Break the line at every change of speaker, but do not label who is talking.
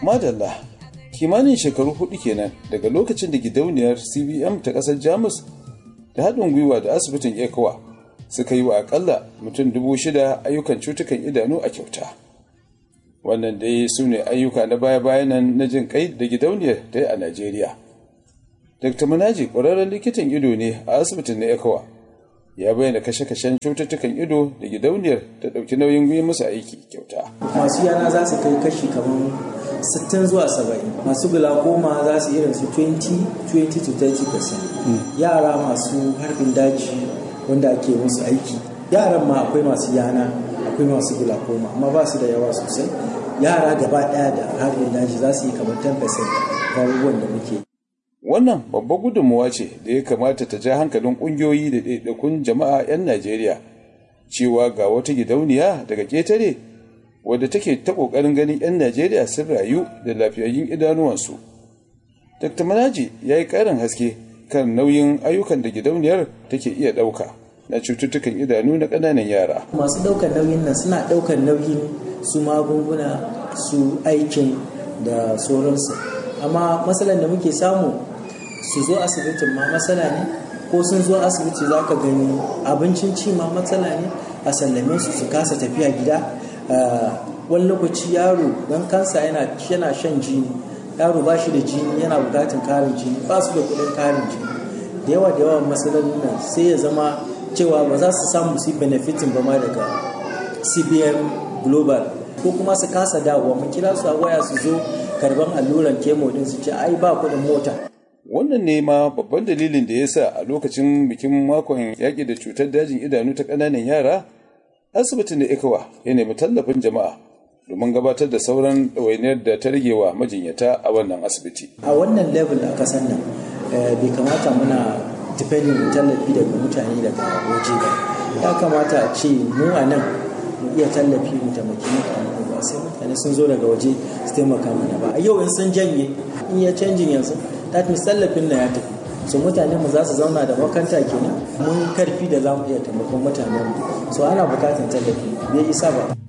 madalla kimanin shekaru hudu kenan daga lokacin da gidauniyar cbm ta kasar jamus da haɗin gwiwa da asibitin ecowa suka yi wa akalla mutum dubu shida ayyukan cutukan idanu a kyauta wannan dai su ne ayyuka na baya-bayan nan na jin kai da gidauniyar ta yi a najeriya dr manaji ƙwararren likitan ido ne a asibitin na ecowa ya bayyana kashe-kashen cututtukan ido da gidauniyar ta ɗauki nauyin yi musu aiki kyauta
masu yana za su kai kashi kamar 60 zuwa 70 masu glaucoma za su irin su 20 to 30% yara masu harbin daji wanda ake musu aiki yaran ma akwai masu yana akwai masu glaucoma amma ba su da yawa sosai yara gaba daya da harbin daji za su yi kamar 10% abubuwan da muke
wannan babbar gudunmuwa ce da ya kamata ta ja hankalin ƙungiyoyi da ɗaiɗaikun jama'a 'yan najeriya cewa ga wata gidauniya daga ƙetare wadda take ta ƙoƙarin ganin 'yan Najeriya sun rayu da lafiyayyun idanuwansu. Dr. Manaji ya yi ƙarin haske kan nauyin ayyukan da gidauniyar take iya ɗauka na cututtukan idanu na ƙananan yara.
masu ɗaukar nauyin nan suna ɗaukar nauyin su magunguna su aikin da sauransu amma matsalar da muke samu su zo asibitin ma matsala ne ko sun zo asibiti za ka gani abincin ci ma matsala ne a sallame su su kasa tafiya gida wani lokaci yaro don kansa yana shan jini yaro ba shi da jini yana bukatun karin jini ba su da kudin karin jini da yawa da yawa matsalolin nan sai ya zama cewa ba za su samu su benefitin ba ma daga cbn global ko kuma su kasa dawowa mu kira su a waya su zo karban alluran kemo din su ce ai ba kudin mota
wannan ne ma babban dalilin da ya sa a lokacin bikin makon yaƙi da cutar dajin idanu ta ƙananan yara asibitin da ikawa ya nemi tallafin jama'a domin gabatar da sauran ɗawainiyar da ta rage wa majinyata a wannan asibiti.
a wannan level a kasan nan bai kamata muna depending tallafi daga mutane daga waje ba ya kamata a ce mu a nan mu iya tallafi mu taimaki mutane ba sai mutane sun zo daga waje su taimaka mana ba a yau in sun janye in ya canjin yanzu that means tallafin na ya tafi so mutane mu za su zauna da makanta kenan mun karfi da za mu iya taimakon mutanen mu so ana bukatan tallafi bai isa ba